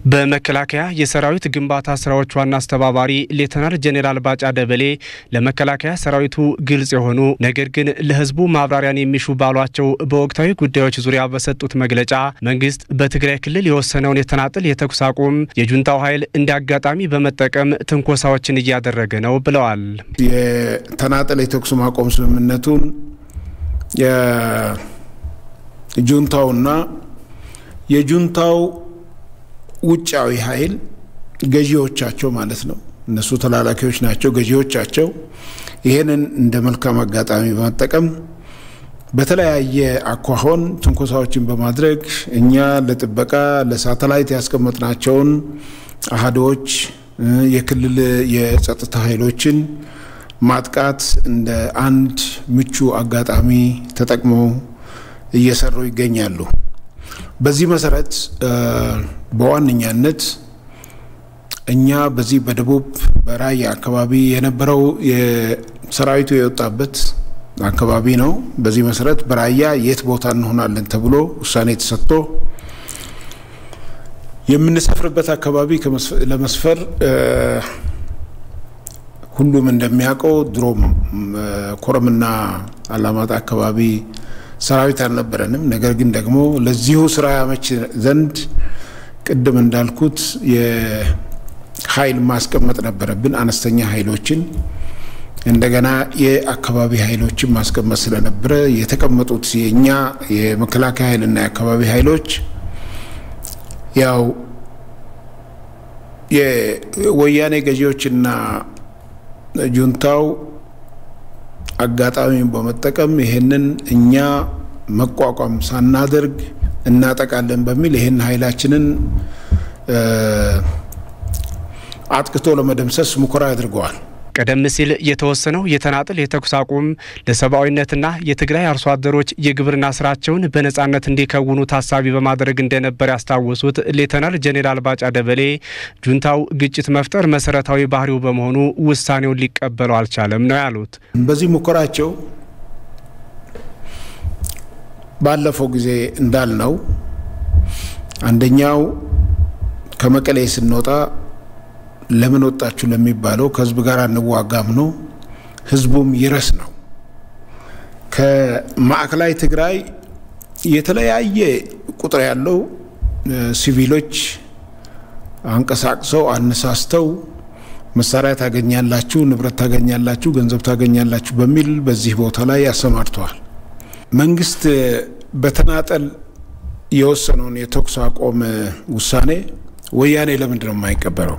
በመከላከያ የሰራዊት ግንባታ ስራዎች ዋና አስተባባሪ ሌተናል ጄኔራል ባጫ ደበሌ ለመከላከያ ሰራዊቱ ግልጽ የሆኑ ነገር ግን ለሕዝቡ ማብራሪያን የሚሹ ባሏቸው በወቅታዊ ጉዳዮች ዙሪያ በሰጡት መግለጫ መንግስት በትግራይ ክልል የወሰነውን የተናጥል የተኩስ አቁም የጁንታው ኃይል እንደ አጋጣሚ በመጠቀም ትንኮሳዎችን እያደረገ ነው ብለዋል። የተናጠል የተኩስ ማቆም ስምምነቱን የጁንታውና የጁንታው ውጫዊ ኃይል ገዢዎቻቸው ማለት ነው። እነሱ ተላላኪዎች ናቸው። ገዢዎቻቸው ይህንን እንደ መልካም አጋጣሚ በመጠቀም በተለያየ አኳኋን ትንኮሳዎችን በማድረግ እኛ ለጥበቃ ለሳተላይት ያስቀመጥናቸውን አሃዶች የክልል የጸጥታ ኃይሎችን ማጥቃት እንደ አንድ ምቹ አጋጣሚ ተጠቅመው እየሰሩ ይገኛሉ። በዚህ መሰረት በዋነኛነት እኛ በዚህ በደቡብ በራያ አካባቢ የነበረው የሰራዊቱ የወጣበት አካባቢ ነው። በዚህ መሰረት በራያ የት ቦታ እንሆናለን ተብሎ ውሳኔ ተሰጥቶ የምንሰፍርበት አካባቢ ለመስፈር ሁሉም እንደሚያውቀው ድሮም ኮረምና አላማጣ አካባቢ ሰራዊት አልነበረንም። ነገር ግን ደግሞ ለዚሁ ስራ ያመች ዘንድ ቅድም እንዳልኩት የኃይል ማስቀመጥ ነበረብን። አነስተኛ ኃይሎችን እንደገና የአካባቢ ኃይሎችን ማስቀመጥ ስለነበረ የተቀመጡት የእኛ የመከላከያ ኃይልና የአካባቢ ኃይሎች ያው የወያኔ ገዢዎችና ጁንታው አጋጣሚውን በመጠቀም ይህንን እኛ መቋቋም ሳናደርግ እናጠቃለን በሚል ይህን ኃይላችንን አጥቅቶ ለመደምሰስ ሙከራ አድርገዋል። ቀደም ሲል የተወሰነው የተናጥል የተኩስ አቁም ለሰብአዊነትና የትግራይ አርሶ አደሮች የግብርና ስራቸውን በነጻነት እንዲከውኑ ታሳቢ በማድረግ እንደነበር ያስታወሱት ሌተናል ጄኔራል ባጫ ደበሌ ጁንታው ግጭት መፍጠር መሰረታዊ ባህሪው በመሆኑ ውሳኔውን ሊቀበለው አልቻለም ነው ያሉት። በዚህ ሙከራቸው ባለፈው ጊዜ እንዳልነው አንደኛው ከመቀሌ ስንወጣ ለምን ወጣችሁ ለሚባለው ከህዝብ ጋር እንዋጋም ነው። ህዝቡም ይረስ ነው። ከማዕከላዊ ትግራይ የተለያየ ቁጥር ያለው ሲቪሎች አንቀሳቅሰው አነሳስተው መሳሪያ ታገኛላችሁ፣ ንብረት ታገኛላችሁ፣ ገንዘብ ታገኛላችሁ በሚል በዚህ ቦታ ላይ አሰማርተዋል። መንግስት በተናጠል የወሰነውን የተኩስ አቆም ውሳኔ ወያኔ ለምንድን ነው የማይቀበለው?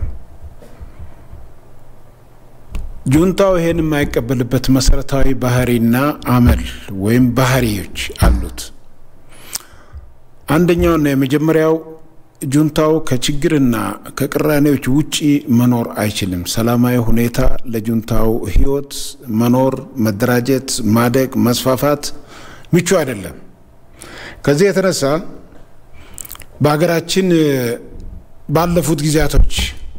ጁንታው ይሄን የማይቀበልበት መሰረታዊ ባህሪና አመል ወይም ባህሪዎች አሉት። አንደኛውና የመጀመሪያው ጁንታው ከችግርና ከቅራኔዎች ውጪ መኖር አይችልም። ሰላማዊ ሁኔታ ለጁንታው ህይወት መኖር፣ መደራጀት፣ ማደግ፣ መስፋፋት ምቹ አይደለም። ከዚህ የተነሳ በሀገራችን ባለፉት ጊዜያቶች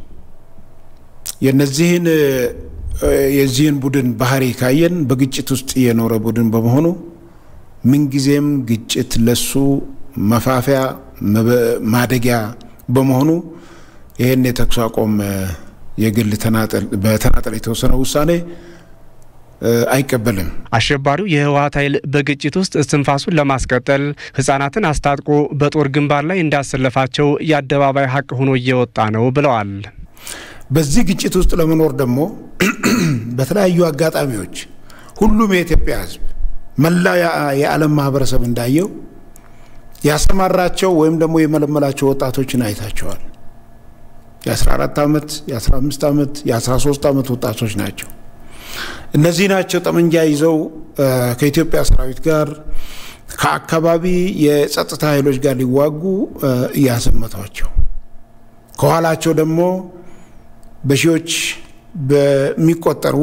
የነዚህን የዚህን ቡድን ባህሪ ካየን በግጭት ውስጥ የኖረ ቡድን በመሆኑ ምንጊዜም ግጭት ለሱ መፋፊያ ማደጊያ በመሆኑ ይህን የተኩስ አቁም የግል በተናጠል የተወሰነ ውሳኔ አይቀበልም። አሸባሪው የህወሀት ኃይል በግጭት ውስጥ እስትንፋሱን ለማስቀጠል ህጻናትን አስታጥቆ በጦር ግንባር ላይ እንዳሰለፋቸው የአደባባይ ሀቅ ሆኖ እየወጣ ነው ብለዋል። በዚህ ግጭት ውስጥ ለመኖር ደግሞ በተለያዩ አጋጣሚዎች ሁሉም የኢትዮጵያ ህዝብ መላ የዓለም ማህበረሰብ እንዳየው ያሰማራቸው ወይም ደግሞ የመለመላቸው ወጣቶችን አይታቸዋል። የ14 ዓመት፣ የ15 ዓመት፣ የ13 ዓመት ወጣቶች ናቸው። እነዚህ ናቸው ጠመንጃ ይዘው ከኢትዮጵያ ሰራዊት ጋር ከአካባቢ የጸጥታ ኃይሎች ጋር ሊዋጉ እያሰመቷቸው ከኋላቸው ደግሞ በሺዎች በሚቆጠሩ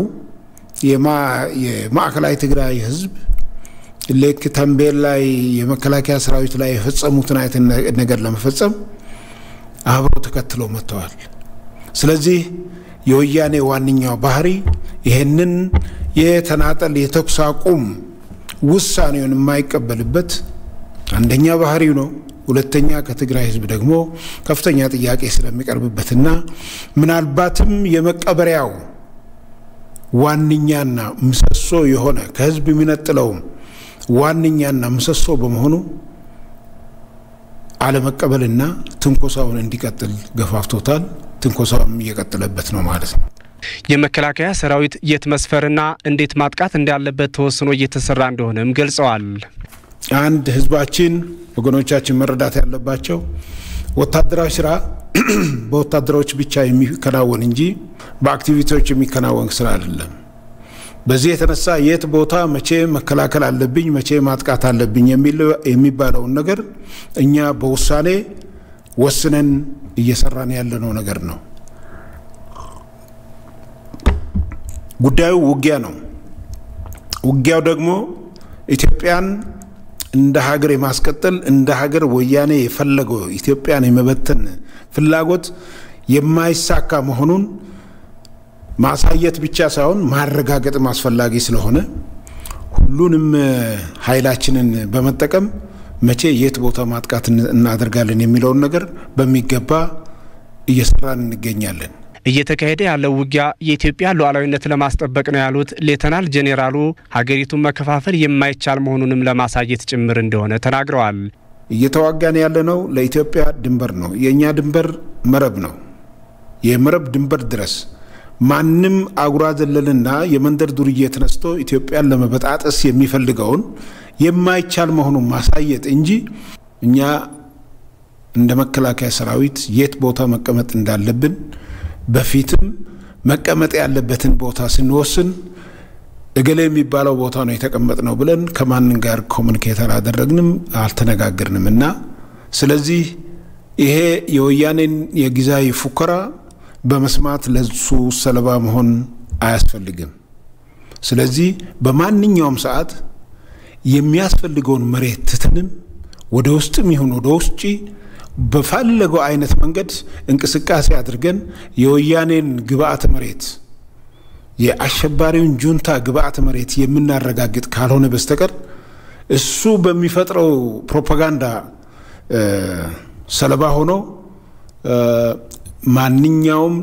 የማዕከላዊ ትግራይ ህዝብ ልክ ተንቤን ላይ የመከላከያ ሰራዊት ላይ የፈጸሙትን አይነት ነገር ለመፈጸም አብረው ተከትለው መጥተዋል። ስለዚህ የወያኔ ዋነኛው ባህሪ ይህንን የተናጠል የተኩስ አቁም ውሳኔውን የማይቀበልበት አንደኛ ባህሪው ነው። ሁለተኛ ከትግራይ ህዝብ ደግሞ ከፍተኛ ጥያቄ ስለሚቀርብበትና ምናልባትም የመቀበሪያው ዋነኛና ምሰሶ የሆነ ከህዝብ የሚነጥለውም ዋነኛና ምሰሶ በመሆኑ አለመቀበልና ትንኮሳውን እንዲቀጥል ገፋፍቶታል። ትንኮሳውም እየቀጠለበት ነው ማለት ነው። የመከላከያ ሰራዊት የት መስፈርና እንዴት ማጥቃት እንዳለበት ተወስኖ እየተሰራ እንደሆነም ገልጸዋል። አንድ ህዝባችን ወገኖቻችን መረዳት ያለባቸው ወታደራዊ ስራ በወታደሮች ብቻ የሚከናወን እንጂ በአክቲቪቲዎች የሚከናወን ስራ አይደለም። በዚህ የተነሳ የት ቦታ መቼ መከላከል አለብኝ፣ መቼ ማጥቃት አለብኝ የሚባለውን ነገር እኛ በውሳኔ ወስነን እየሰራን ያለነው ነገር ነው። ጉዳዩ ውጊያ ነው። ውጊያው ደግሞ ኢትዮጵያን እንደ ሀገር የማስቀጠል እንደ ሀገር ወያኔ የፈለገው ኢትዮጵያን የመበተን ፍላጎት የማይሳካ መሆኑን ማሳየት ብቻ ሳይሆን ማረጋገጥም አስፈላጊ ስለሆነ ሁሉንም ኃይላችንን በመጠቀም መቼ የት ቦታ ማጥቃት እናደርጋለን የሚለውን ነገር በሚገባ እየሰራን እንገኛለን። እየተካሄደ ያለው ውጊያ የኢትዮጵያ ሉዓላዊነት ለማስጠበቅ ነው ያሉት ሌተናል ጄኔራሉ ሀገሪቱን መከፋፈል የማይቻል መሆኑንም ለማሳየት ጭምር እንደሆነ ተናግረዋል። እየተዋጋን ያለነው ለኢትዮጵያ ድንበር ነው። የእኛ ድንበር መረብ ነው። የመረብ ድንበር ድረስ ማንም አጉራ ዘለልና የመንደር ዱርዬ ተነስቶ ኢትዮጵያን ለመበጣጠስ የሚፈልገውን የማይቻል መሆኑን ማሳየት እንጂ እኛ እንደ መከላከያ ሰራዊት የት ቦታ መቀመጥ እንዳለብን በፊትም መቀመጥ ያለበትን ቦታ ስንወስን እገሌ የሚባለው ቦታ ነው የተቀመጥ ነው ብለን ከማንም ጋር ኮሚኒኬት አላደረግንም፣ አልተነጋገርንም እና ስለዚህ ይሄ የወያኔን የጊዜያዊ ፉከራ በመስማት ለሱ ሰለባ መሆን አያስፈልግም። ስለዚህ በማንኛውም ሰዓት የሚያስፈልገውን መሬት ትተንም ወደ ውስጥም ይሁን ወደ ውጭ በፈለገው አይነት መንገድ እንቅስቃሴ አድርገን የወያኔን ግብአተ መሬት የአሸባሪውን ጁንታ ግብአተ መሬት የምናረጋግጥ ካልሆነ በስተቀር እሱ በሚፈጥረው ፕሮፓጋንዳ ሰለባ ሆኖ ማንኛውም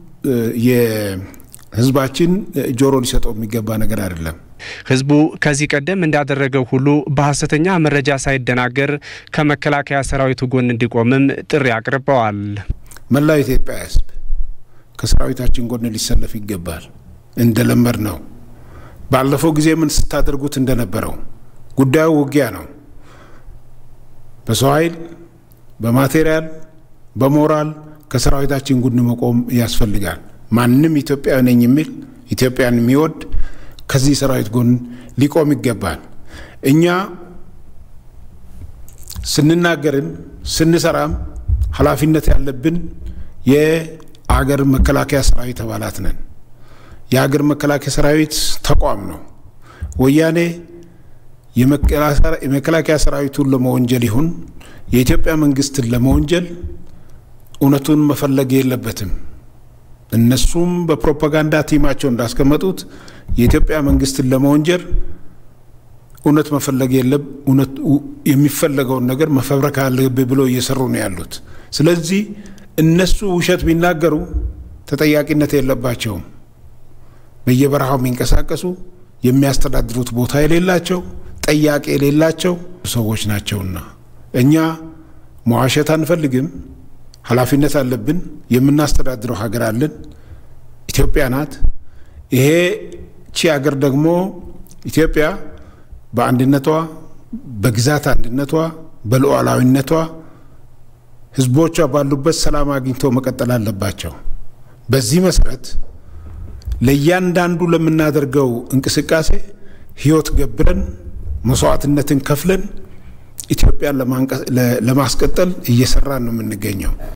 የሕዝባችን ጆሮ ሊሰጠው የሚገባ ነገር አይደለም። ህዝቡ ከዚህ ቀደም እንዳደረገው ሁሉ በሐሰተኛ መረጃ ሳይደናገር ከመከላከያ ሰራዊቱ ጎን እንዲቆምም ጥሪ አቅርበዋል። መላው ኢትዮጵያ ህዝብ ከሰራዊታችን ጎን ሊሰለፍ ይገባል። እንደለመድ ነው። ባለፈው ጊዜ ምን ስታደርጉት እንደነበረው ጉዳዩ ውጊያ ነው። በሰው ኃይል፣ በማቴሪያል፣ በሞራል ከሰራዊታችን ጎን መቆም ያስፈልጋል። ማንም ኢትዮጵያዊ ነኝ የሚል ኢትዮጵያን የሚወድ ከዚህ ሰራዊት ጎን ሊቆም ይገባል። እኛ ስንናገርም ስንሰራም ኃላፊነት ያለብን የአገር መከላከያ ሰራዊት አባላት ነን። የአገር መከላከያ ሰራዊት ተቋም ነው። ወያኔ የመከላከያ ሰራዊቱን ለመወንጀል ይሁን የኢትዮጵያ መንግስትን ለመወንጀል እውነቱን መፈለግ የለበትም። እነሱም በፕሮፓጋንዳ ቲማቸው እንዳስቀመጡት የኢትዮጵያ መንግስትን ለመወንጀል እውነት መፈለግ የለም። የሚፈለገውን ነገር መፈብረክ አለብህ ብሎ እየሰሩ ነው ያሉት። ስለዚህ እነሱ ውሸት ቢናገሩ ተጠያቂነት የለባቸውም። በየበረሃው የሚንቀሳቀሱ የሚያስተዳድሩት ቦታ የሌላቸው ጠያቂ የሌላቸው ሰዎች ናቸውና እኛ መዋሸት አንፈልግም። ኃላፊነት አለብን። የምናስተዳድረው ሀገር አለን። ኢትዮጵያ ናት። ይሄ ቺ ሀገር ደግሞ ኢትዮጵያ በአንድነቷ፣ በግዛት አንድነቷ፣ በሉዓላዊነቷ ህዝቦቿ ባሉበት ሰላም አግኝተው መቀጠል አለባቸው። በዚህ መሰረት ለእያንዳንዱ ለምናደርገው እንቅስቃሴ ህይወት ገብረን መስዋዕትነትን ከፍለን ኢትዮጵያን ለማስቀጠል እየሰራን ነው የምንገኘው።